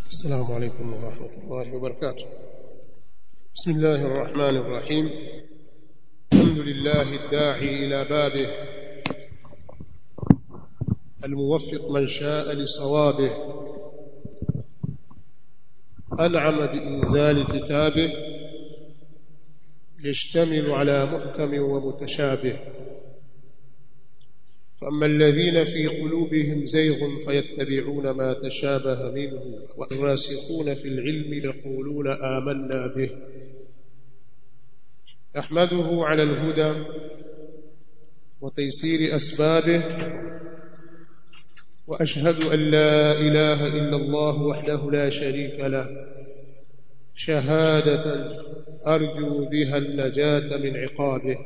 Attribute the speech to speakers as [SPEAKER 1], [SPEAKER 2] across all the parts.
[SPEAKER 1] السلام عليكم ورحمة الله وبركاته بسم الله الرحمن الرحيم الحمد لله الداعي إلى بابه الموفق من شاء لصوابه أنعم بإنزال كتابه يشتمل على محكم ومتشابه فأما الذين في قلوبهم زيغ فيتبعون ما تشابه منه والراسخون في العلم يقولون آمنا به أحمده على الهدى وتيسير أسبابه وأشهد أن لا إله إلا الله وحده لا شريك له شهادة أرجو بها النجاة من عقابه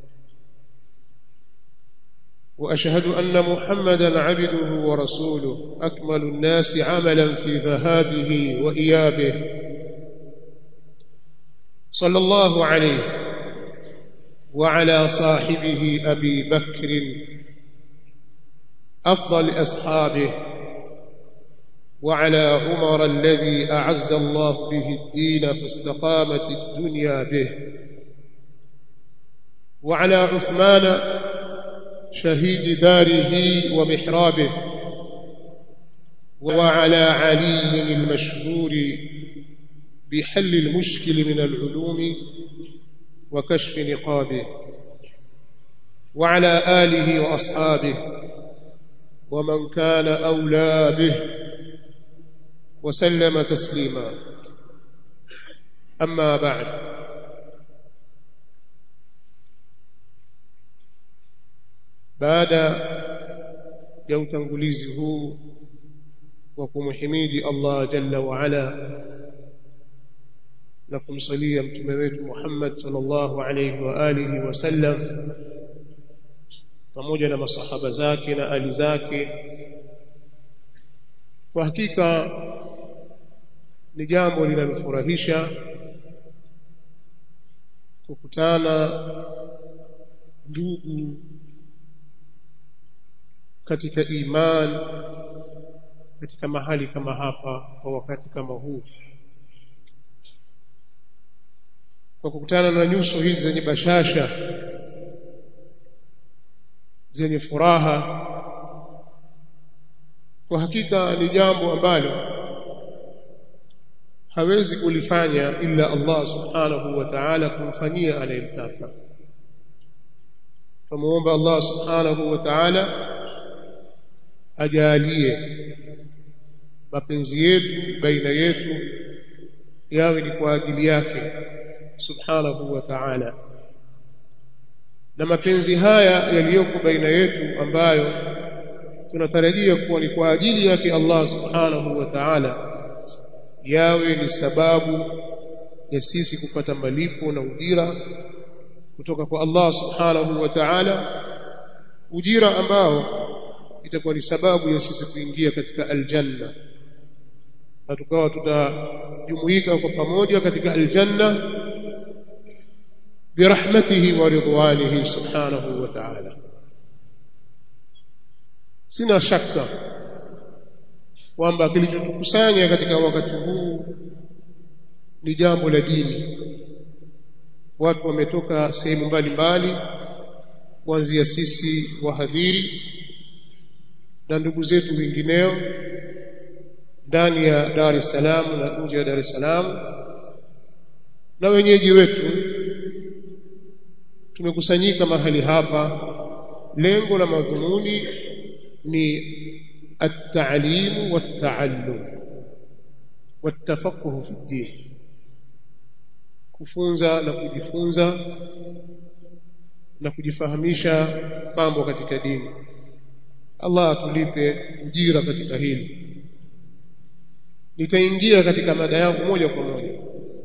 [SPEAKER 1] واشهد ان محمدا عبده ورسوله اكمل الناس عملا في ذهابه وايابه صلى الله عليه وعلى صاحبه ابي بكر افضل اصحابه وعلى عمر الذي اعز الله به الدين فاستقامت الدنيا به وعلى عثمان شهيد داره ومحرابه وعلى علي المشهور بحل المشكل من العلوم وكشف نقابه وعلى آله وأصحابه ومن كان أولى به وسلم تسليما أما بعد baada ya utangulizi huu wa kumhimidi Allah jalla wa ala na kumsalia mtume wetu Muhammad sallallahu alayhi wa alihi wasallam pamoja na masahaba zake na ali zake kwa hakika ni jambo linalofurahisha kukutana ndugu katika iman katika mahali kama hapa kwa wakati kama huu kwa kukutana na nyuso hizi zenye bashasha zenye furaha kwa hakika ni jambo ambalo hawezi kulifanya ila Allah subhanahu wa ta'ala kumfanyia anayemtaka tumuomba Allah subhanahu wa ta'ala ajalie mapenzi yetu baina yetu yawe ni kwa ajili yake subhanahu wa ta'ala na mapenzi haya yaliyoko baina yetu ambayo tunatarajia kuwa ni kwa ajili yake Allah subhanahu wa ta'ala yawe ni sababu ya sisi kupata malipo na ujira kutoka kwa Allah subhanahu wa ta'ala ujira ambao itakuwa ni sababu ya sisi kuingia katika aljanna na tukawa tutajumuika kwa pamoja katika aljanna birahmatihi wa ridwanihi subhanahu wa ta'ala sina shaka kwamba kilichotukusanya katika wakati huu ni jambo la dini watu wametoka sehemu mbalimbali kuanzia sisi wahadhiri na ndugu zetu wengineo ndani ya Dar es Salaam na nje ya Dar es Salaam na wenyeji wetu tumekusanyika mahali hapa lengo la madhumuni ni at-ta'lim wat-ta'allum wat-tafaqquh fi din kufunza na kujifunza na kujifahamisha mambo katika dini Allah atulipe ujira katika hili nitaingia katika mada yangu moja kwa moja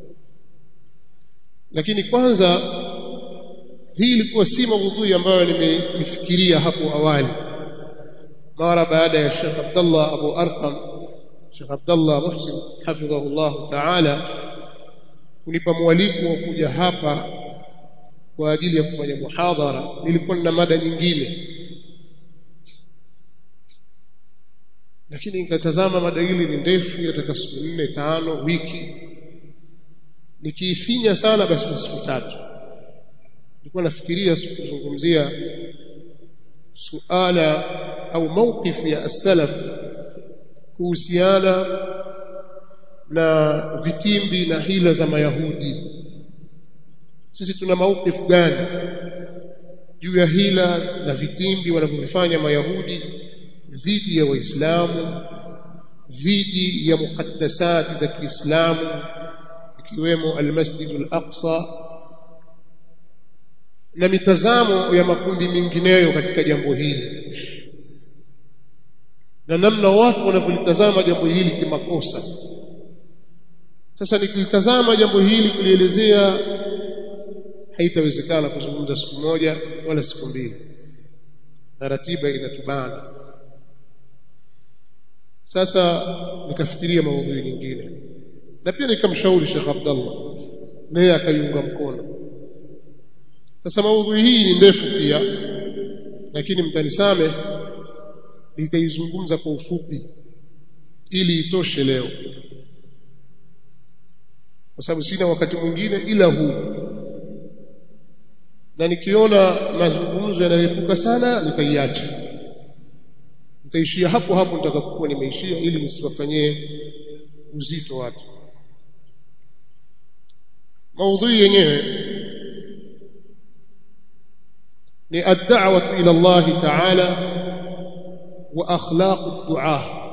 [SPEAKER 1] lakini kwanza hii ilikuwa si maudhui ambayo nimeifikiria hapo awali mara baada ya Sheikh Abdullah Abu Arqam Sheikh Abdullah Muhsin hafidhahu Allah Ta'ala kunipa mwaliko wa kuja hapa kwa ajili ya kufanya muhadhara nilikuwa na mada nyingine lakini nikatazama mada hili ni ndefu yataka siku nne tano wiki nikiifinya sana basi ni siku tatu nilikuwa nafikiria kuzungumzia suala au mawqif ya as-salaf kuhusiana na vitimbi na hila za mayahudi sisi tuna mawqif gani juu ya hila na vitimbi wanavyofanya mayahudi dhidi ya waislamu dhidi ya mukaddasati za Kiislamu ikiwemo al-Masjid al-Aqsa na mitazamo ya makundi mengineyo katika jambo hili na namna watu wanavyolitazama jambo hili kimakosa sasa nikilitazama jambo hili kulielezea haitawezekana kuzungumza siku moja wala siku mbili na ratiba inatubana sasa nikafikiria maudhui nyingine na pia nikamshauri Sheikh Abdallah naye akaiunga mkono sasa maudhui hii ni ndefu pia lakini mtanisame nitaizungumza kwa ufupi ili itoshe leo kwa sababu sina wakati mwingine ila huu na nikiona mazungumzo yanarefuka sana nitaiacha nitaishia hapo hapo nitakapokuwa nimeishia ili nisiwafanyie uzito watu maudhui yenyewe ni ad-da'wah ila Allah ta'ala wa akhlaq ad-du'a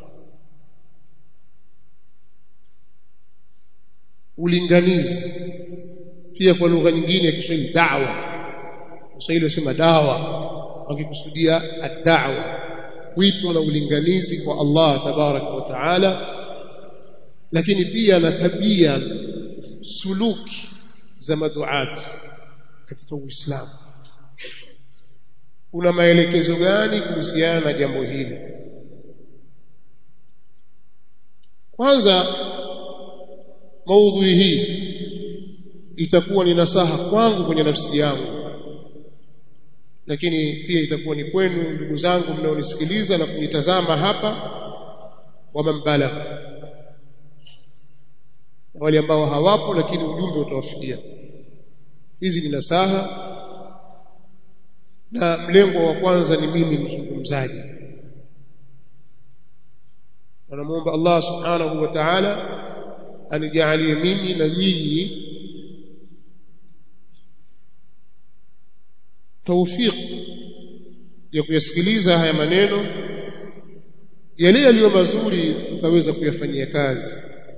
[SPEAKER 1] ulinganizi pia kwa lugha nyingine ya Kiswahili da'wa Kiswahili wasema dawa wakikusudia ad-da'wa wito na ulinganizi kwa Allah tabaraka wa taala lakini pia na tabia suluki za maduati katika Uislamu kuna maelekezo gani kuhusiana na jambo hili kwanza maudhui hii itakuwa ni nasaha kwangu kwenye nafsi yangu lakini pia itakuwa ni kwenu ndugu zangu mnaonisikiliza na kunitazama hapa wa mambalagha na wale ambao hawapo lakini ujumbe utawafikia hizi ni nasaha na mlengo wa kwanza ni mimi mzungumzaji namuomba Allah subhanahu wa ta'ala anijalie mimi na nyinyi tawfik ya kuyasikiliza haya maneno yale yaliyo mazuri tukaweza kuyafanyia kazi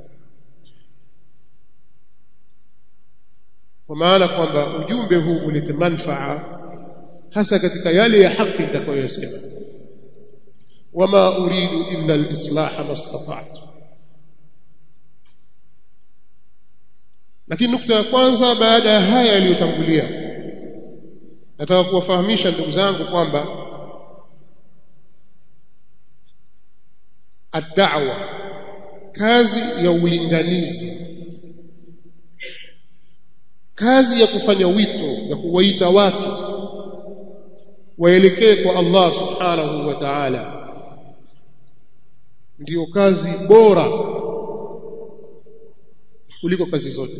[SPEAKER 1] kwa maana kwamba ujumbe huu ulete manfaa hasa katika yale ya haki nitakayosema wama uridu illa al-islaha mastata'tu lakini nukta ya kwanza baada ya haya yaliyotangulia nataka kuwafahamisha ndugu zangu kwamba ad-da'wa kazi ya ulinganizi kazi ya kufanya wito ya kuwaita watu waelekee kwa Allah subhanahu wa ta'ala ndiyo kazi bora kuliko kazi zote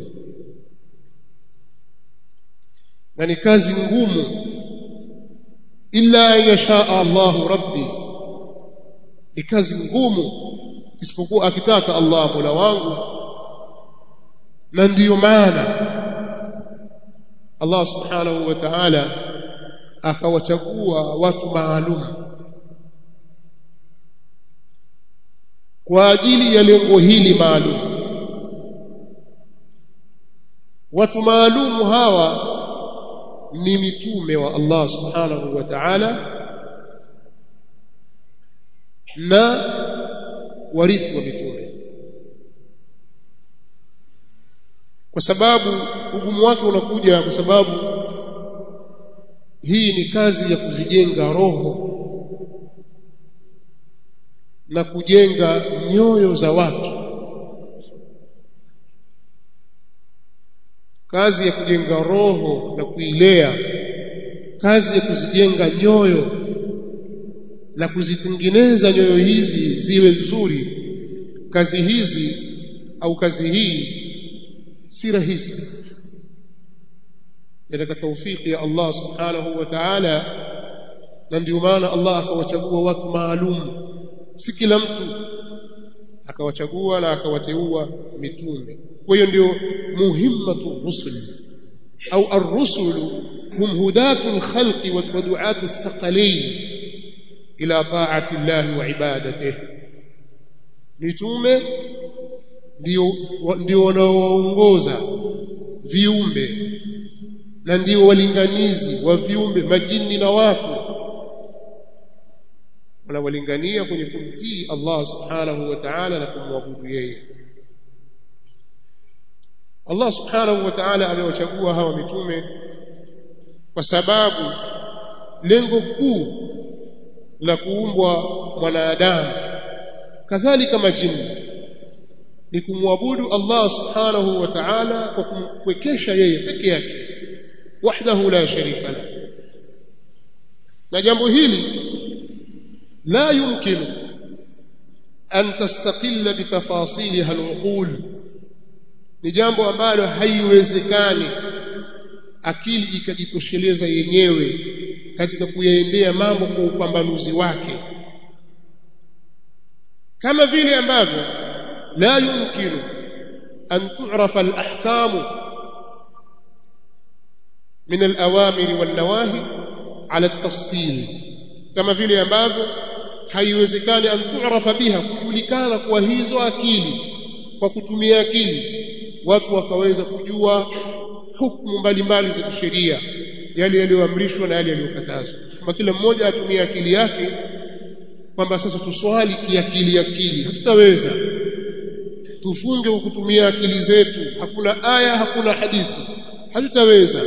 [SPEAKER 1] na ni kazi ngumu illa yasha Allahu rabbi ni kazi ngumu isipokuwa akitaka Allah Mola wangu na ndiyo maana Allah subhanahu wa ta'ala akawachagua watu maalum kwa ajili ya lengo hili maalum watu maalumu hawa ni mitume wa Allah subhanahu wa ta'ala na warithi wa mitume kwa sababu ugumu wake unakuja kwa sababu hii ni kazi ya kuzijenga roho na kujenga nyoyo za watu kazi ya kujenga roho na kuilea kazi ya kuzijenga nyoyo la kuzitengeneza nyoyo hizi ziwe nzuri kazi hizi au kazi hii si rahisi katika taufiki ya Allah subhanahu wa ta'ala na ndio maana Allah akawachagua watu maalum si kila mtu akawachagua na akawateua mitume kwa hiyo ndio muhimmatu rusul au ar-rusulu hum hudatu al-khalqi wa du'atu ath-thaqalain ila ta'ati Allah wa ibadatihi mitume ndio ndio wanaoongoza viumbe na ndio walinganizi wa viumbe majini na watu wanawalingania kwenye kumtii Allah subhanahu wa ta'ala na kumwabudu yeye Allah subhanahu wa ta'ala amewachagua hawa mitume kwa sababu lengo kuu la kuumbwa mwanadamu kadhalika majini ni kumwabudu Allah subhanahu wa ta'ala kwa kumwekesha yeye peke yake wahdahu la sharika la na jambo hili la yumkinu an tastaqilla bitafasiliha al'uqul ni jambo ambalo haiwezekani akili ikajitosheleza yenyewe katika kuyaendea mambo kwa upambanuzi wake kama vile ambavyo la yumkinu an tu'rafa al-ahkamu min al-awamiri wan-nawahi ala at-tafsil kama vile ambavyo haiwezekani an tu'rafa biha kujulikana kwa hizo akili kwa kutumia akili watu wakaweza kujua hukumu mbalimbali za kisheria yale yaliyoamrishwa na yale yaliyokatazwa kama kila mmoja atumie akili yake kwamba sasa tuswali kiakili akili hatutaweza tufunge kwa kutumia akili zetu hakuna aya hakuna hadithi hatutaweza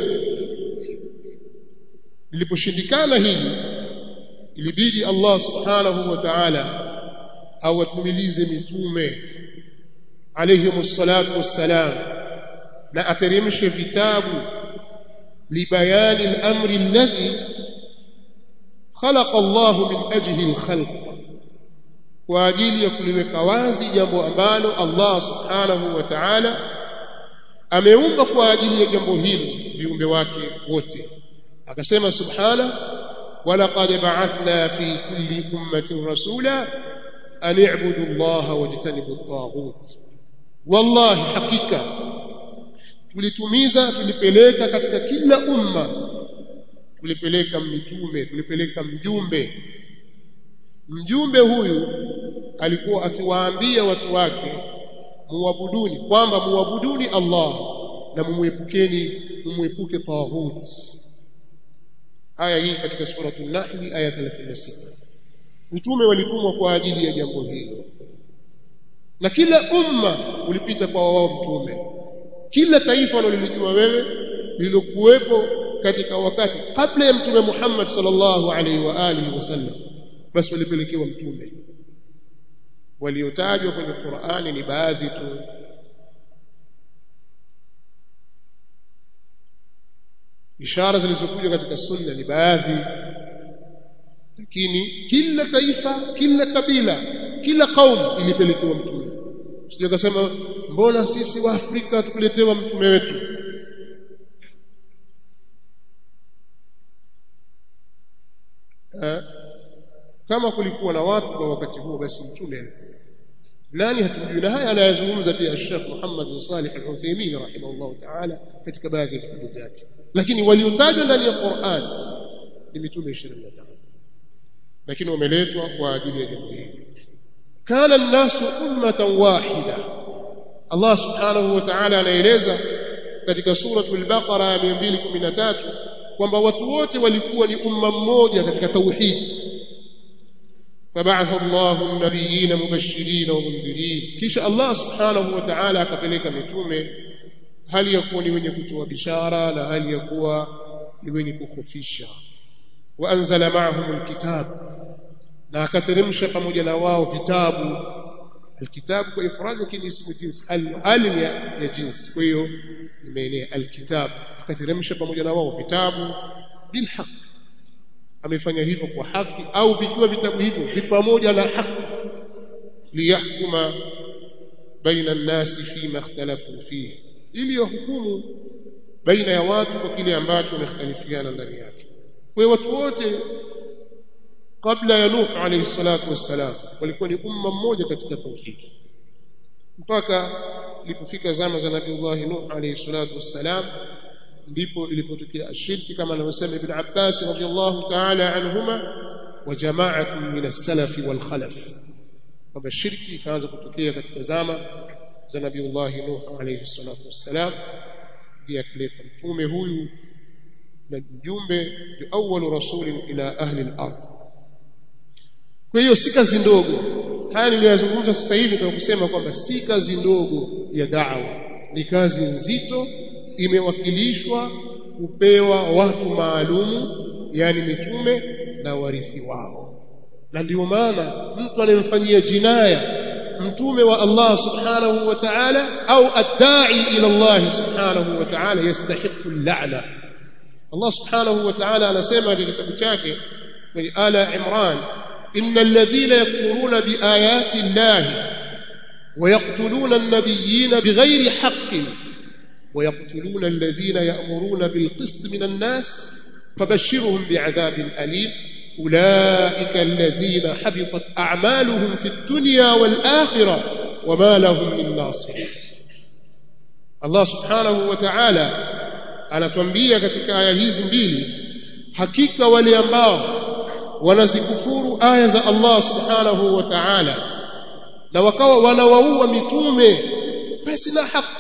[SPEAKER 1] liliposhindikana hili ilibidi Allah subhanahu wa ta'ala awatumilize mitume alayhimus salatu wassalam na ateremshe vitabu libayani al-amri alladhi khalaqa Allah min ajli al-khalq kwa ajili ya kuliweka wazi jambo ambalo Allah subhanahu wa ta'ala ameumba kwa ajili ya jambo hilo viumbe wake wote akasema subhana walaqad ba'athna fi kulli ummatin rasula an i'budu Allah wajtanibu at-taghut wallahi hakika tulitumiza tulipeleka katika kila umma tulipeleka mitume tulipeleka mjumbe mjumbe huyu alikuwa akiwaambia watu wake muabuduni kwamba muabuduni Allah na mumwepukeni mumwepuke taghut aya hii katika suratul nahl aya 36 mitume walitumwa kwa ajili ya jambo hilo na kila umma ulipita kwa wao mtume kila taifa walilijua wewe lililokuwepo katika wakati kabla ya mtume Muhammad sallallahu alaihi wa alihi wasallam basi walipelekewa mtume waliotajwa kwenye Qur'ani ni baadhi tu ishara zilizokuja katika sunna ni baadhi lakini kila taifa kila kabila kila kaumu ilipelekewa mtume sije kasema mbona sisi wa Afrika tukuletewa mtume wetu eh? kama kulikuwa na watu kwa wakati huo basi mtume nani hatujui na haya anayazungumza pia Sheikh Muhammad bin Salih Al-Uthaymeen rahimahullah ta'ala katika baadhi ya vitabu vyake lakini waliotajwa ndani ya Qur'an ni mitume 25 lakini wameletwa kwa ajili ya jambo hili kana an-nasu ummatan wahida Allah subhanahu wa ta'ala anaeleza katika suratul Baqara ya 213 kwamba watu wote walikuwa ni umma mmoja katika tauhid فبعث الله النبيين مبشرين ومنذرين kisha Allah subhanahu wa ta'ala akapeleka mitume hali ya kuwa ni wenye kutoa bishara na hali ya kuwa ni wenye kukhofisha wa anzala ma'ahum alkitab na akateremsha pamoja na wao vitabu alkitab kwa ifradi lakini ismu jins alim ya, ya jins kwa hiyo imeenea alkitab akateremsha pamoja na wao vitabu bilhaq amefanya hivyo kwa haki au vikiwa vitabu hivyo vi pamoja na haki liyahkuma baina nnasi fima ikhtalafu fihi ili yahukumu baina ya watu kwa kile ambacho wamekhtalifiana ndani yake kwa hiyo watu wote kabla ya Nuh alayhi salatu wassalam walikuwa ni umma mmoja katika tauhidi mpaka ilipofika zama za Nabiiullah Nuh alayhi salatu wassalam ndipo ilipotokea ashirki kama anavyosema Ibn Abbas radiyallahu ta'ala anhuma wa jama'atun min as-salaf wal khalaf kwamba shirki ikaanza kutokea katika zama za Nabiiullah Nuh alayhi salatu wassalam ndiye akileta mtume huyu na mjumbe ni awwalu rasulin ila ahli al-ard kwa hiyo si kazi ndogo haya niliyozungumza sasa hivi kwa kusema kwamba si kazi ndogo ya da'wa ni kazi nzito imewakilishwa kupewa watu maalumu yani mitume na warithi wao na ndio maana mtu anayemfanyia jinaya mtume wa Allah subhanahu wa ta'ala au adda'i ila Allah subhanahu wa ta'ala yastahiqu al-la'na Allah subhanahu wa ta'ala anasema katika kitabu chake kwenye ala Imran innal ladhina yakfuruna biayati Allah ويقتلون النبيين بغير حق ويقتلون الذين يأمرون بالقسط من الناس فبشرهم بعذاب أليم أولئك الذين حبطت أعمالهم في الدنيا والآخرة وما لهم من ناصرين الله سبحانه وتعالى anatuambia katika aya hizi mbili hakika wale ambao wanazikufuru aya za Allah subhanahu wa ta'ala na wakawa wanawaua mitume basi na haki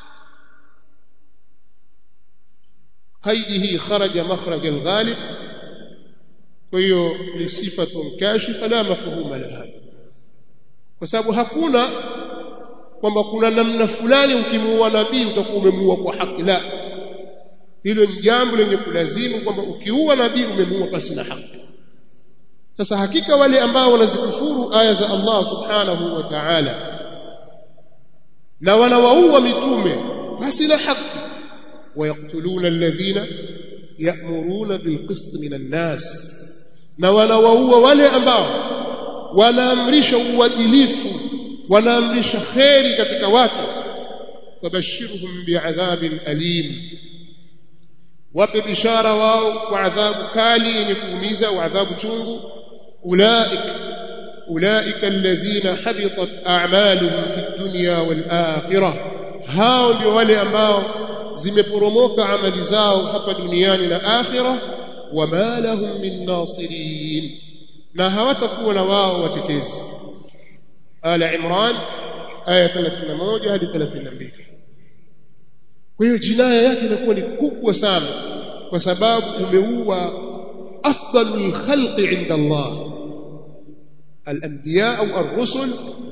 [SPEAKER 1] qaidi hii kharaja makhraj alghalib kwa hiyo ni sifatun kashifa la mafhuma laha kwa sababu hakuna kwamba kuna namna fulani ukimuua nabii utakuwa umemuua kwa haki la hilo ni jambo lenye kulazimu kwamba ukiua nabii umemuua pasi na haki sasa hakika wale ambao wanazikufuru aya za Allah subhanahu wa ta'ala na wanawaua mitume basi na haki ويقتلون الذين يأمرون بالقسط من الناس na wanawaua wale ambao wanaamrisha uadilifu wanaamrisha kheri katika watu fabashirhum bi'adhabin alim wape bishara wao kwa adhabu kali yenye kuumiza wa adhabu chungu ulaika ulaika alladhina habitat a'maluhum fi dunya wal akhirah hao ndio wale ambao zimeporomoka amali zao hapa duniani na akhira wama lahum min nasirin na hawatakuwa na wao watetezi ala imran aya 31 hadi 32 kwa hiyo jinaya yake inakuwa ni kubwa sana kwa sababu umeua afdalul khalqi inda Allah al-anbiya au ar-rusul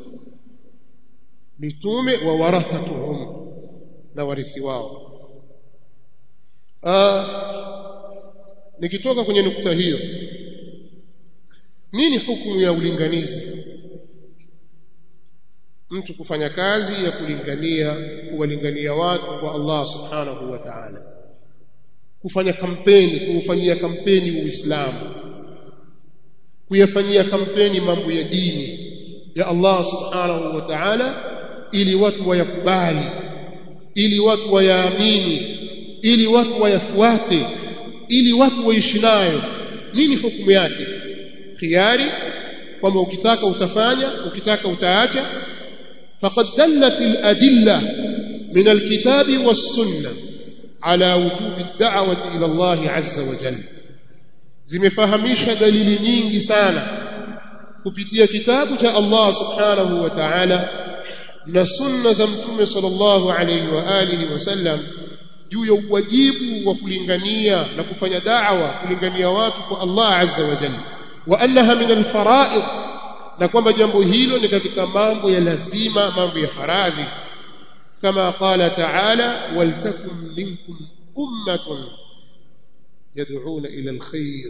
[SPEAKER 1] mitume wa warathatuhum na warithi wao Aa, nikitoka kwenye nukta hiyo nini hukumu ya ulinganizi mtu kufanya kazi ya kulingania kuwalingania watu kwa Allah subhanahu wa ta'ala kufanya kampeni kuufanyia kampeni uislamu kuyafanyia kampeni mambo ya dini ya Allah subhanahu wa ta'ala ili watu wayakubali ili watu wayaamini ili watu wayafuate ili watu waishi nayo nini hukumu yake khiari kwamba ukitaka utafanya ukitaka utaacha faqad dallat al-adilla min al-kitabi was-sunnah ala wujubi ad-da'wati ila Allah azza wa jalla zimefahamisha dalili nyingi sana kupitia kitabu cha Allah subhanahu wa ta'ala na sunna za mtume sallallahu alayhi wa alihi wasallam juu ya uwajibu wa kulingania na kufanya da'wa kulingania watu kwa Allah azza wa jalla wa annaha min alfara'id na kwamba jambo hilo ni katika mambo ya lazima mambo ya faradhi kama qala ta'ala waltakum minkum ummatun yad'una ila alkhair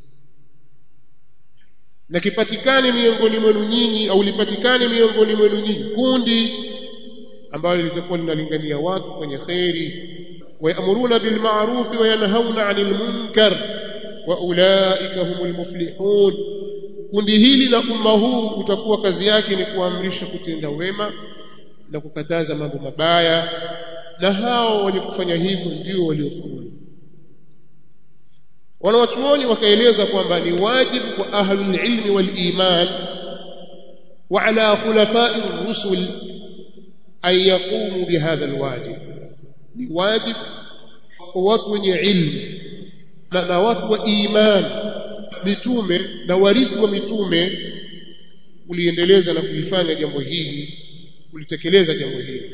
[SPEAKER 1] na kipatikane miongoni mwenu nyinyi au lipatikane miongoni mwenu nyinyi kundi ambalo litakuwa linalingania watu kwenye khairi ويأمرون بالمعروف وينهون عن المنكر wa ulaika humul muflihun kundi hili la umma huu utakuwa kazi yake ni kuamrisha kutenda wema na kukataza mambo mabaya na hao wenye kufanya hivyo ndio waliofaulu wanawachuoni wakaeleza kwamba ni wajibu kwa ahlul ilmi wal iman wa ala khulafai rusul an yaqumu bihadha alwajib ni wajib kwa watu wenye ilmu na, na watu wa iman mitume na warithi wa mitume kuliendeleza na kulifanya jambo hili kulitekeleza jambo hili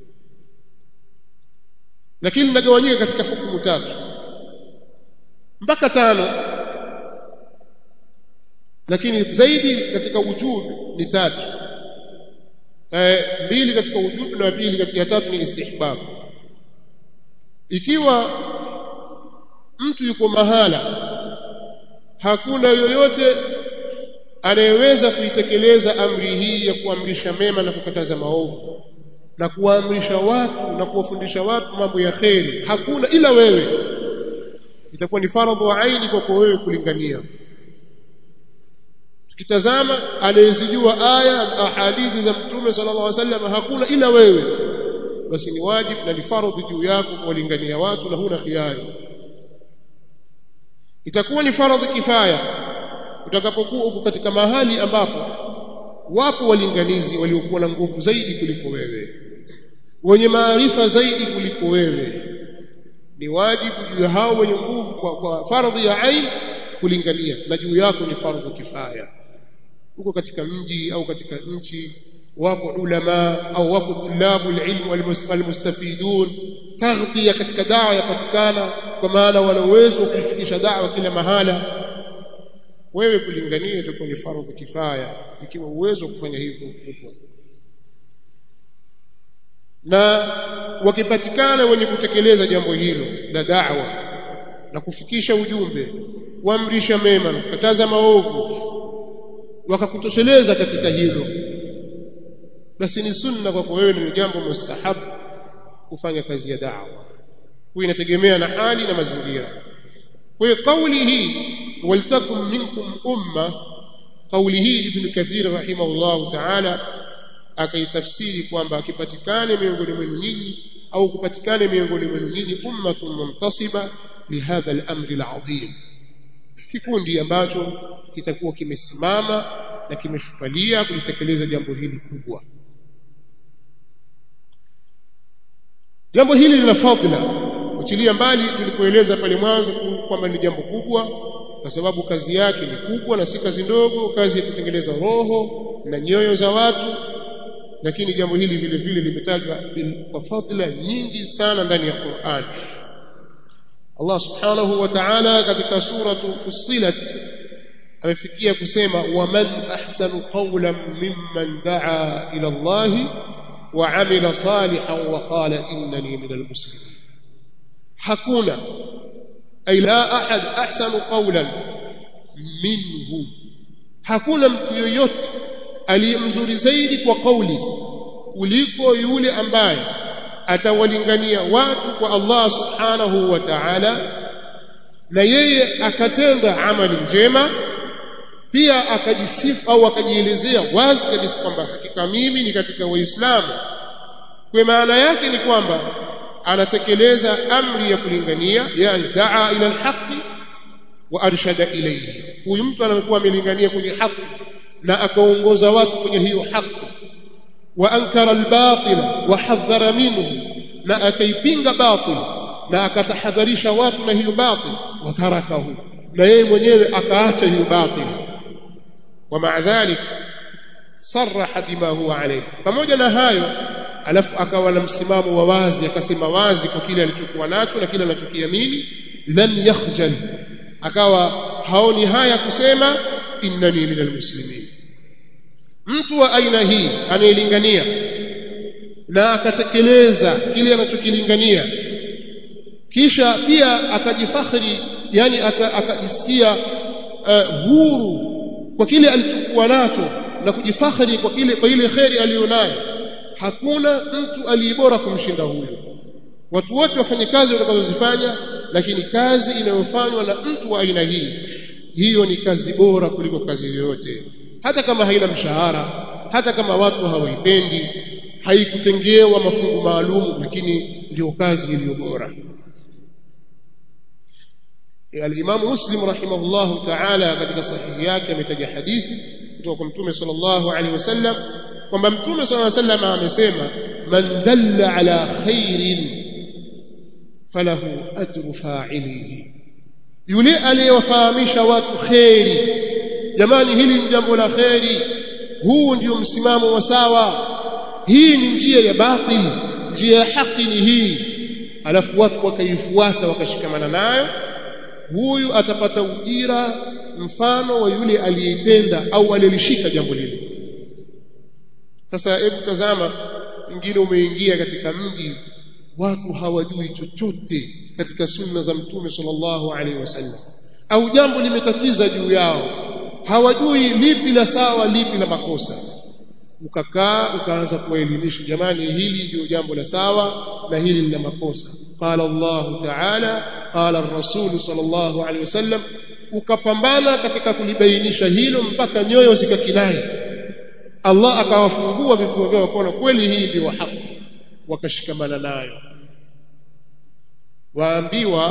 [SPEAKER 1] lakini linagawanyika katika hukumu tatu mpaka tano lakini zaidi katika wujubi ni tatu eh, mbili katika wujubi na pili katika tatu ni istihbab ikiwa mtu yuko mahala hakuna yoyote anayeweza kuitekeleza amri hii ya kuamrisha mema na kukataza maovu na kuwaamrisha watu na kuwafundisha watu mambo ya kheri hakuna ila wewe itakuwa ni faradhu wa aini kwako wewe kulingania tukitazama anayezijua aya na ahadithi za mtume sallallahu alaihi wasallam hakuna ila wewe basi ni wajibu na ni faradhi juu yako kuwalingania watu na huna khiari itakuwa ni faradhi kifaya utakapokuwa uko katika mahali ambapo wapo walinganizi waliokuwa na nguvu zaidi kuliko wewe wenye maarifa zaidi kuliko wewe ni wajibu juu ya hao wenye nguvu kwa, kwa fardhi ya ain kulingania na juu yako ni fardhu kifaya uko katika mji au katika nchi wako ulama au wako tulabu ilmu walmustafidun taghtiya katika dawa yapatikana kwa maana wana uwezo wa kuifikisha dawa kila mahala wewe kulingania itakuwa ni fardhu kifaya ikiwa uwezo wa kufanya hivyo upo na wakipatikana wenye kutekeleza jambo hilo la da'wa na kufikisha ujumbe kuamrisha mema na kukataza maovu wakakutosheleza katika hilo basi ni sunna kwako wewe ni jambo mustahab kufanya kazi ya da'wa huwa inategemea na hali na mazingira kwa hiyo kauli hii waltakum minkum umma kauli hii ibn kathir rahimahullah ta'ala akaitafsiri kwamba akipatikane miongoni mwenu nyinyi au kupatikane miongoni mwenu nyinyi ummatun muntasiba lihadha al-amri al-azim kikundi ambacho kitakuwa kimesimama na kimeshupalia kulitekeleza jambo hili kubwa jambo hili lina fadhila uchilia mbali tulipoeleza pale mwanzo kwamba ni jambo kubwa kwa sababu kazi yake ni kubwa na si kazi ndogo kazi ya kutengeneza roho na nyoyo za watu lakini jambo hili vile vile limetajwa kwa fadhila nyingi sana ndani ya Qur'an Allah subhanahu wa ta'ala katika suratu Fussilat amefikia kusema waman ahsanu qawlan mimman daa ila Allah wa amila salihan wa qala innani minal muslimin hakuna ay la ahad ahsanu qawlan minhu hakuna mtu yoyote aliyemzuri zaidi kwa kauli kuliko yule ambaye atawalingania watu kwa Allah subhanahu wa ta'ala na yeye akatenda amali njema pia akajisifu au akajielezea wazi kabisa kwamba hakika mimi ni katika waislamu kwa maana yake ni kwamba anatekeleza amri ya kulingania yani daa ila alhaqi wa arshada ilayhi huyu mtu anakuwa amelingania kwenye haki na akaongoza watu kwenye hiyo haki wa ankara albatila wa hadhara minhu na akaipinga batil na akatahadharisha watu na hiyo batil wa tarakahu na yeye mwenyewe akaacha hiyo batil wa ma'a dhalik sarraha bima huwa alayhi pamoja na hayo alafu akawa na msimamo wa wazi akasema wazi kwa kile alichokuwa nacho na kile anachokiamini lam yakhjal akawa haoni haya kusema innani minal muslimin mtu wa aina hii anayelingania na akatekeleza kile anachokilingania kisha pia akajifakhiri yani akajisikia uh, huru kwa kile alichokuwa nacho na kujifakhiri kwa kile kwa ile kheri aliyonayo hakuna mtu aliyebora kumshinda huyo watu wote wafanye kazi watakazozifanya lakini kazi inayofanywa na mtu wa aina hii hiyo ni kazi bora kuliko kazi yoyote hata kama haina mshahara hata kama watu hawaipendi haikutengewa mafungu maalum lakini ndio kazi iliyo bora Al-Imam Muslim rahimahullahu ta'ala katika sahihi yake ametaja hadithi kutoka kwa Mtume sallallahu alaihi wasallam kwamba Mtume sallallahu alaihi wasallam amesema man dalla ala khairin falahu ajru fa'ilihi yule aliyewafahamisha watu khairi jamani hili ni jambo la khairi huu ndio msimamo wa sawa hii ni njia ya batil njia ya haki ni hii alafu watu wakaifuata wakashikamana nayo huyu atapata ujira mfano wa yule aliyetenda au aliyelishika jambo lile sasa hebu tazama wengine umeingia katika mji watu hawajui chochote katika sunna za mtume sallallahu alaihi wasallam au jambo limetatiza juu yao hawajui lipi la sawa lipi la makosa ukakaa ukaanza kuwaelimisha jamani hili ndio jambo la sawa na hili lina makosa qala Allah ta'ala qala ar-rasul sallallahu alaihi wasallam ukapambana katika kulibainisha hilo mpaka nyoyo zikakinai Allah akawafungua vifua vyao wakaona kweli hii ndio haki wakashikamana nayo waambiwa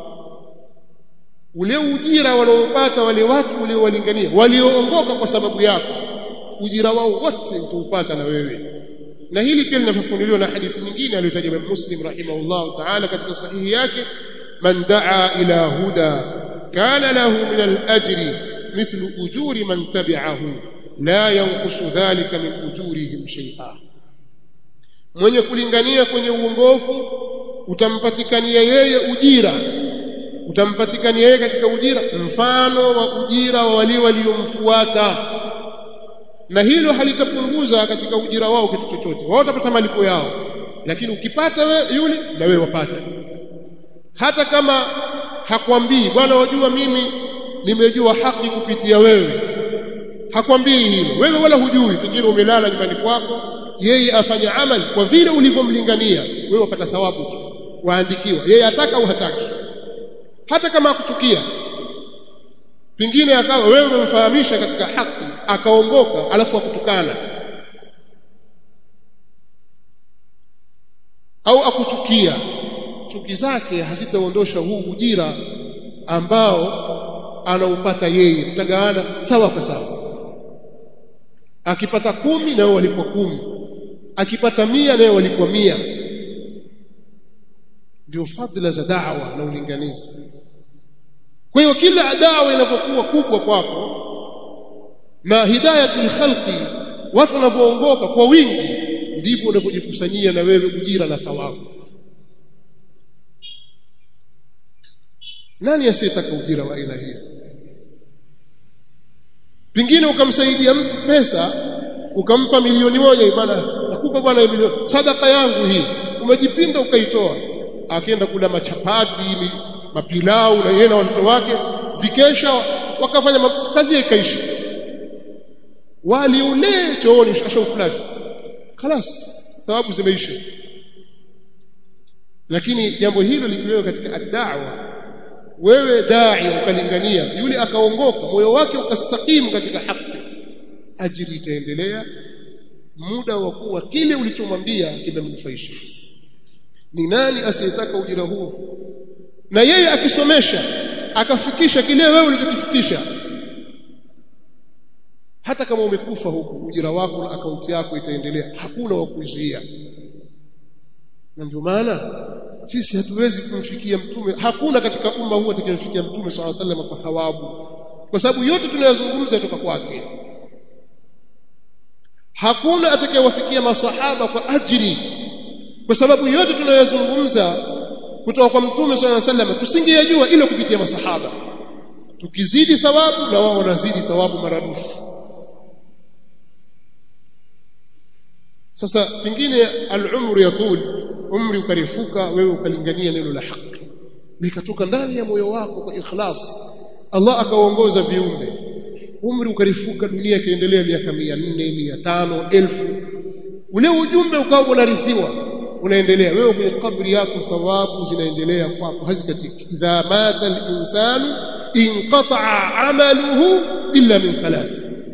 [SPEAKER 1] ule ujira wanaopata wale watu uliowalingania walioongoka kwa sababu yako ujira wao wote utaupata na wewe na hili pia linafafanuliwa na hadithi nyingine aliyotaja Imam Muslim rahimahullah ta'ala katika sahihi yake man daa ila huda kana lahu min al-ajri mithlu ujuri man tabi'ahu la yanqusu dhalika min ujurihim shay'a mwenye kulingania kwenye uongofu utampatikania yeye ujira utampatikania yeye katika ujira mfano wa ujira wa wale waliomfuata na hilo halitapunguza katika ujira wao kitu chochote wao watapata malipo yao lakini ukipata we, yule na wewe wapata hata kama hakwambii bwana wajua mimi nimejua haki kupitia wewe hakwambii hilo wewe wala hujui pengine umelala nyumbani kwako yeye afanya amali kwa vile ulivyomlingania wewe wapata thawabu tu waandikiwa yeye ataka au hataki hata kama akuchukia pengine akawa wewe umemfahamisha katika haki akaongoka alafu akutukana au akuchukia chuki zake hazitaondosha huu ujira ambao anaupata yeye mtagawana sawa kwa sawa akipata kumi na walipwa kumi akipata mia naye walipwa mia ndio fadhila za da'wa na ulinganizi kwa hiyo kila dawa inapokuwa kubwa kwako na hidayatul khalqi watu wanapoongoka kwa wingi ndipo unapojikusanyia na wewe ujira na thawabu nani asiyetaka ujira wa aina hiyo pengine ukamsaidia mtu pesa ukampa milioni moja bwana nakupa bwana milioni sadaka yangu hii umejipinda ukaitoa akaenda kula machapati mapilau na yeye na watoto wake vikesha wakafanya kazi ikaisha wali ule chooni ashauflash خلاص thawabu zimeisha lakini jambo hilo likiwewa katika ad-da'wa wewe dai ukalingania yule akaongoka moyo wake ukastakimu katika haki ajili itaendelea muda wa kuwa kile ulichomwambia kimemnufaisha ni nani asiyetaka ujira huo na yeye akisomesha akafikisha kile wewe ulichokifikisha hata kama umekufa huku ujira wako na akaunti yako itaendelea hakuna wa kuzuia na ndio maana sisi hatuwezi kumfikia mtume hakuna katika umma huu atakayemfikia mtume swalla sallam kwa thawabu kwa sababu yote tunayozungumza kutoka kwake hakuna atakayewafikia masahaba kwa ajili kwa sababu yote tunayozungumza kutoka kwa mtume swalla sallam tusingeyajua ila kupitia masahaba tukizidi thawabu na wao wanazidi thawabu maradufu sasa pengine al-umru yatul umri ukarifuka wewe ukalingania neno la haki likatoka ndani ya moyo wako kwa ikhlas Allah akaongoza viumbe umri ukarifuka dunia ikaendelea miaka 400 500 elfu ule ujumbe ukawa unarithiwa unaendelea wewe kwenye kabri yako thawabu zinaendelea kwako hazikatiki idha mata al-insanu inqata'a 'amaluhu illa min thalath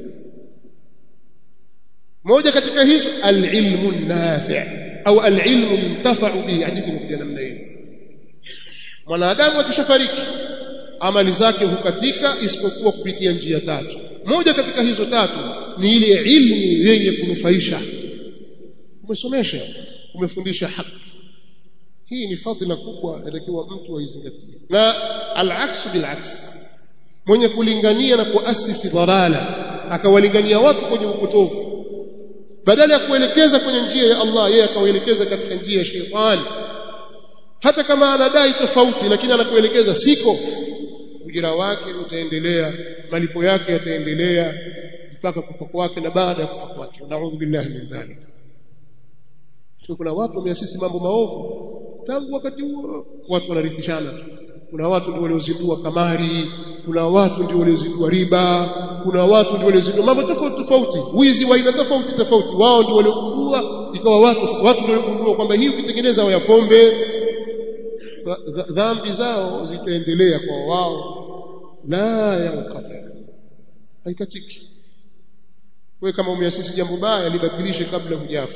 [SPEAKER 1] moja katika hizo al-ilmu nafi' au al-ilmu yuntafa'u bihi hadithi imekuja namna hiyo mwanadamu akishafariki amali zake hukatika isipokuwa kupitia njia tatu moja katika hizo tatu ni ile ilmu yenye kunufaisha umesomesha umefundisha haki hii ni fadhila kubwa inatakiwa mtu aizingatie na al-aks bil-aks mwenye kulingania na kuasisi dhalala akawalingania watu kwenye upotofu badala ya kuelekeza kwenye njia ya Allah yeye akawaelekeza katika njia ya shetani hata kama anadai tofauti lakini anakuelekeza siko ujira wake utaendelea malipo yake yataendelea mpaka kufa kwake na baada ya kufa kwake naudhu billahi min dhalik kuna watu wameasisi mambo maovu tangu wakati huo watu wanarithishana kuna watu ndio waliozindua kamari kuna watu ndio waliozindua riba kuna watu ndio waliozindua mambo tofauti tofauti wizi wa aina tofauti tofauti wao ndio waliogundua ikawa watu watu ndio waliogundua kwamba hii ukitengeneza ya pombe dhambi zao zitaendelea kwa wao la yanqata haikatiki wewe kama umeasisi jambo baya libatilishe kabla hujafa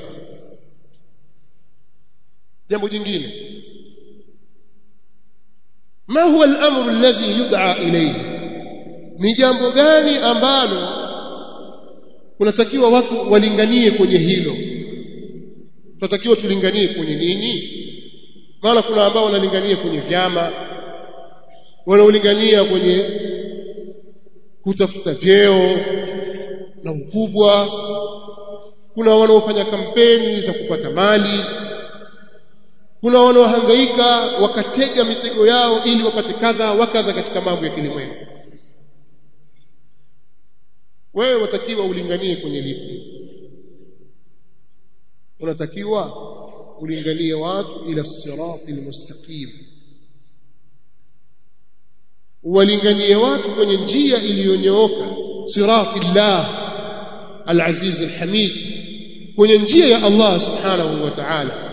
[SPEAKER 1] jambo jingine ma huwa al-amru alladhi yud'a ilayhi ni jambo gani ambalo kunatakiwa watu walinganie kwenye hilo tunatakiwa tulinganie kwenye nini maana kuna ambao wanalingania kwenye vyama wanaolingania kwenye kutafuta vyeo na ukubwa kuna wanaofanya kampeni za kupata mali kuna wanaohangaika wakatega mitego yao ili wapate kadha wakadha katika mambo ya kilimwengu wewe watakiwa ulinganie kwenye lipi unatakiwa ulinganie watu ila sirati almustaqim walinganie watu kwenye njia iliyonyooka sirati llah alaziz alhamid kwenye njia ya Allah subhanahu wa ta'ala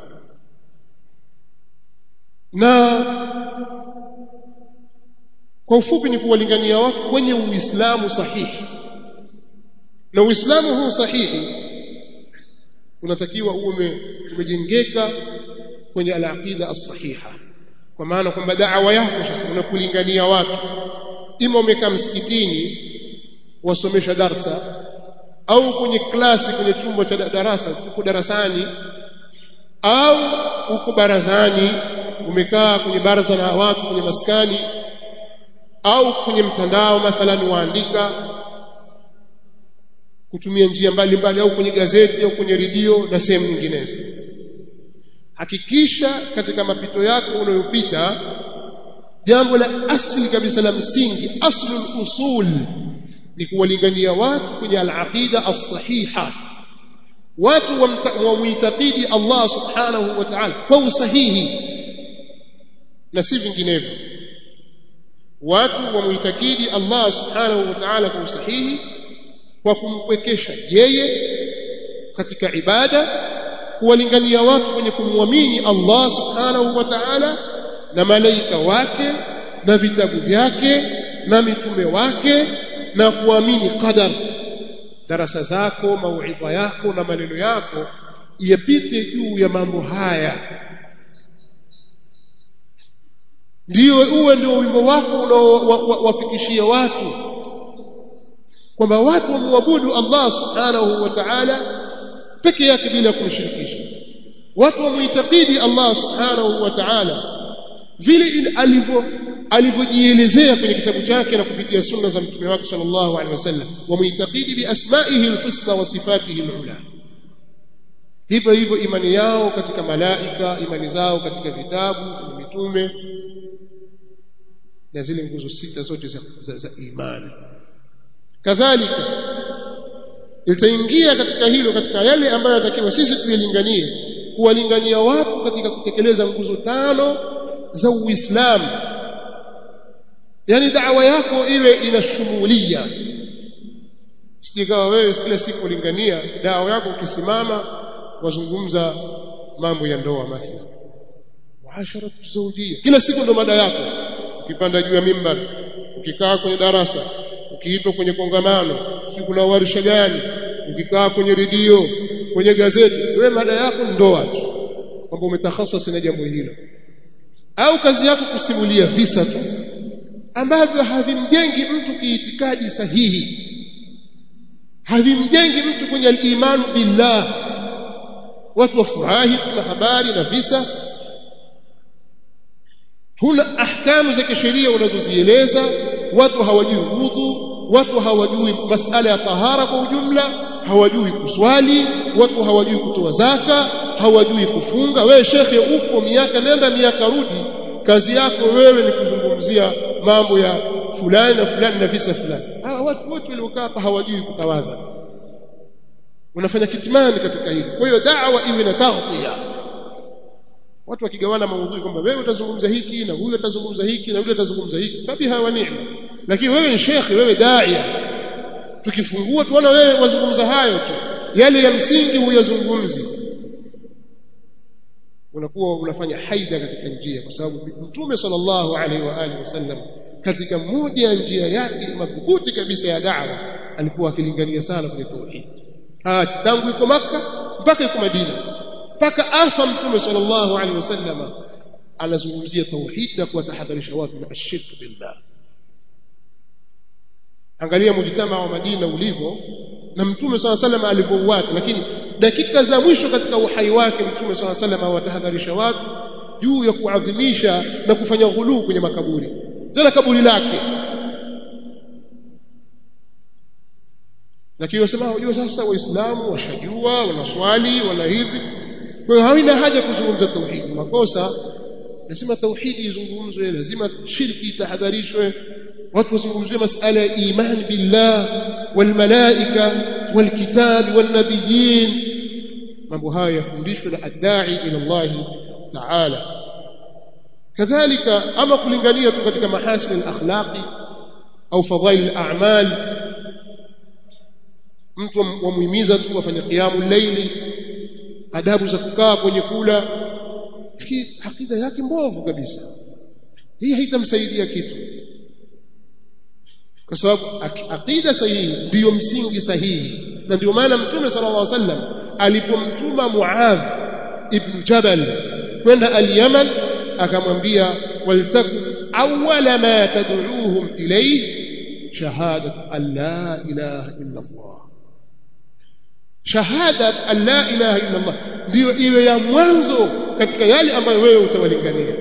[SPEAKER 1] na kwa ufupi ni kuwalingania watu kwenye uislamu sahihi na uislamu huu sahihi unatakiwa uwe umejengeka kwenye al-aqida as-sahiha kwa maana kwamba da'wa yako sasa unakulingania watu ima umekaa msikitini wasomesha darsa au kwenye klasi kwenye chumba cha darasa uko darasani au uko barazani umekaa kwenye baraza la watu kwenye maskani au kwenye mtandao mathalan waandika kutumia njia mbalimbali au kwenye gazeti au kwenye redio na sehemu nyinginezo hakikisha katika mapito yako unayopita jambo la asili kabisa la msingi aslul usul ni kuwalingania watu kwenye al-aqida as-sahiha watu wamuitakidi Allah subhanahu wa ta'ala kwa usahihi na si vinginevyo watu wamuitakidi Allah subhanahu wa ta'ala kwa usahihi kwa kumpwekesha yeye katika ibada kuwalingania watu kwenye kumwamini Allah subhanahu wa ta'ala na malaika wake na vitabu vyake na mitume wake na kuamini qadar darasa zako mauidha yako na maneno yako yapite juu ya mambo haya ndiyo uwe ndio wimbo wako unaowafikishia watu kwamba watu wamwabudu Allah subhanahu wa ta'ala peke yake bila kumshirikisha watu wamuitakidi Allah subhanahu wa ta'ala vile alivyo alivyojielezea kwenye kitabu chake na kupitia sunna za mtume wake sallallahu alaihi wasallam wamuitakidi bi asma'ihi alhusna wa sifatihi alula hivyo hivyo imani yao katika malaika imani zao katika vitabu na mitume na zile nguzo sita zote za, za, za imani kadhalika itaingia katika hilo katika yale ambayo yatakiwa sisi tuyalinganie kuwalingania watu katika kutekeleza nguzo tano za Uislamu yani da'wa yako iwe inashumulia sikawa wewe kila siku ulingania da'wa yako ukisimama wazungumza mambo ya ndoa mathalan muasharatu zawjiyya kila siku ndo mada yako ukipanda juu ya mimbar ukikaa kwenye darasa ukiitwa kwenye kongamano si kuna warsha gani ukikaa kwenye redio kwenye gazeti wewe mada yako ndoa tu kwamba umetakhasasi na jambo hilo au kazi yako kusimulia visa tu ambavyo havimjengi mtu kiitikadi sahihi havimjengi mtu kwenye al-imanu billah watu wafurahi na habari na visa huna ahkamu za kisheria unazozieleza watu hawajui udhu watu hawajui masala ya tahara kwa ujumla hawajui kuswali watu hawajui kutoa zaka hawajui kufunga wewe shekhe upo miaka nenda miaka rudi kazi yako wewe ni kuzungumzia mambo ya fulani na fulani na visa fulani hawa watu wote waliokaa hapa hawajui kutawadha unafanya kitimani katika hili kwa hiyo da'wa iwe na taghtiya watu wakigawana maudhui kwamba wewe utazungumza hiki na huyu atazungumza hiki na yule atazungumza hiki fabiha wa ni'ma lakini wewe ni shekhi wewe daia tukifungua tuona wewe wazungumza hayo tu yale ya msingi huyazungumzi unakuwa unafanya haida katika njia kwa sababu mtume sallallahu alaihi wa alihi wasallam katika moja ya njia yake madhubuti kabisa ya da'wa alikuwa akilingania sana kwenye tauhid hata tangu yuko maka mpaka yuko Madina mpaka afa mtume sallallahu alaihi wasallam anazungumzia tauhid na kuwatahadharisha watu na ashirk billah angalia mujtama wa Madina ulivyo na mtume swalla sallam alivyouacha lakini dakika za mwisho katika uhai wake mtume swalla sallam awatahadharisha watu juu ya kuadhimisha na kufanya ghuluu kwenye makaburi tena kaburi lake lakini wasema unajua sasa waislamu washajua wanaswali wana hivi kwa hiyo haina haja kuzungumza tauhid makosa lazima tauhidi izungumzwe lazima shirki itahadharishwe watu wazungumzie masala ya iman billah wal malaika wal kitab wal nabiyyin mambo haya yafundishwe na adai ila Allah ta'ala kadhalika ama kulingania tu katika mahasin al-akhlaqi au fadhail al-a'mal mtu wamuhimiza tu afanye qiyamul layli adabu za kukaa kwenye kula akida yake mbovu kabisa hii haitamsaidia kitu kwa sababu aqida sahihi ndiyo msingi sahihi na ndio maana mtume sallallahu alaihi wasallam alipomtuma Muadh ibn Jabal kwenda al-Yaman akamwambia waltaku awwala ma tad'uuhum ilayhi shahadat an la ilaha illa Allah shahadat an la ilaha illa Allah ndio iwe ya mwanzo katika yale ambayo wewe utawalingania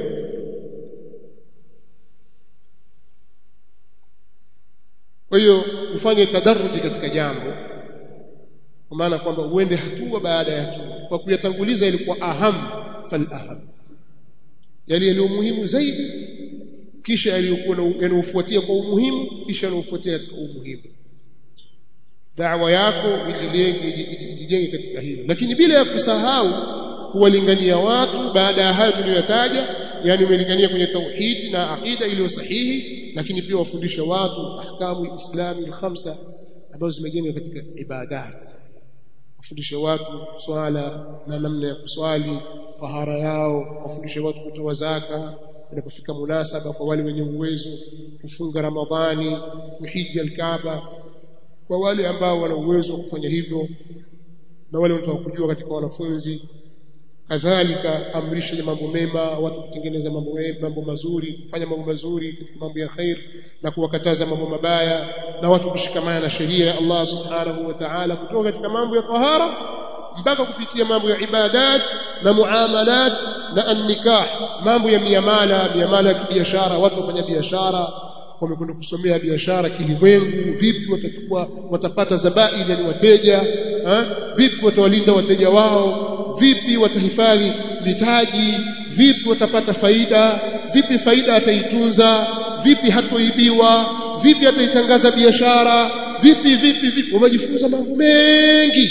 [SPEAKER 1] kwa hiyo ufanye tadarruji katika jambo kwa maana kwamba uende hatua baada ya hatua kwa kuyatanguliza ilikuwa aham fal aham yale yaliyo muhimu zaidi kisha yaliyokuwa yanayofuatia kwa umuhimu kisha yanayofuatia katika umuhimu da'wa yako ijijenge katika hilo lakini bila ya kusahau kuwalingania watu baada ya hayo tuliyotaja yani umelingania kwenye tauhid na aqida iliyo sahihi lakini pia wafundisha watu ahkamu islami khamsa ambazo zimejengwa katika ibadat wafundishe watu swala na namna ya kuswali tahara yao wafundishe watu kutoa zaka inapofika munasaba kwa wale wenye uwezo kufunga ramadhani kuhiji alkaaba kwa wale ambao wana uwezo wa kufanya hivyo na wale wanataka kujua katika wanafunzi kadhalika amrisha mambo mema watu kutengeneza mambo mambo mazuri kufanya mambo mazuri katika mambo ya khair na kuwakataza mambo mabaya na watu kushikamana na sheria ya Allah subhanahu wa ta'ala kutoka katika mambo ya tahara mpaka kupitia mambo ya ibadat na muamalat na an-nikah mambo ya miamala miamala ya kibiashara watu wafanya biashara wamekwenda kusomea biashara kilimwengu vipi watachukua watapata zabaili yani wateja ha? vipi watawalinda wateja wao vipi watahifadhi mitaji vipi watapata faida vipi faida ataitunza vipi hatoibiwa vipi ataitangaza biashara vipi vipi vipi wamejifunza mambo mengi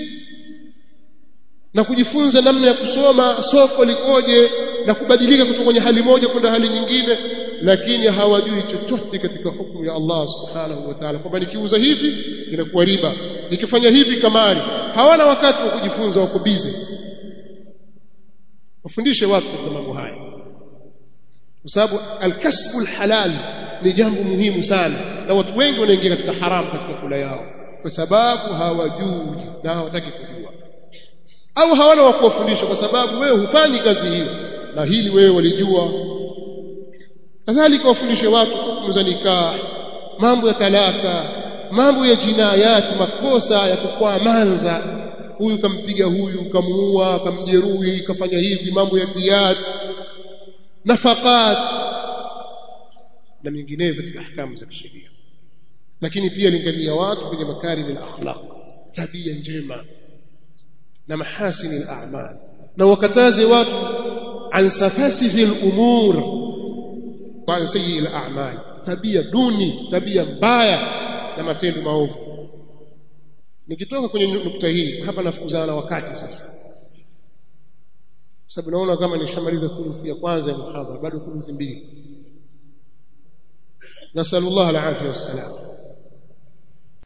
[SPEAKER 1] na kujifunza namna ya kusoma soko likoje na kubadilika kutoka kwenye hali moja kwenda hali nyingine lakini hawajui chochote katika hukumu ya Allah subhanahu wa ta'ala kwamba nikiuza hivi inakuwa riba nikifanya hivi kamari hawana wakati wa kujifunza wako busy wafundishe watu katika mambo haya kwa sababu alkasbu alhalal ni jambo muhimu sana na watu wengi wanaingia katika haramu katika kula yao kwa sababu hawajui na hawataki kujua au hawana wa kuwafundisha kwa sababu wewe hufanyi kazi hiyo na hili wewe walijua kadhalika wafundishe watu hukumu za nikah mambo ya talaka mambo ya jinayati makosa ya kukwaa manza huyu kampiga huyu kamuua kamjeruhi kafanya hivi mambo ya diyat nafakat na mengineyo katika ahkamu za kisheria lakini pia lingania watu kwenye makarim al-akhlaq tabia njema na mahasini al-a'mal na wakataze watu an safasihi al-umur wa an sayyi al-a'mal tabia duni tabia mbaya na matendo maovu nikitoka kwenye nukta hii hapa nafukuzana na wakati sasa sababu naona kama nishamaliza thuluthi ya kwanza ya muhadhara bado thuluthi mbili nasallallahu alaihi wasallam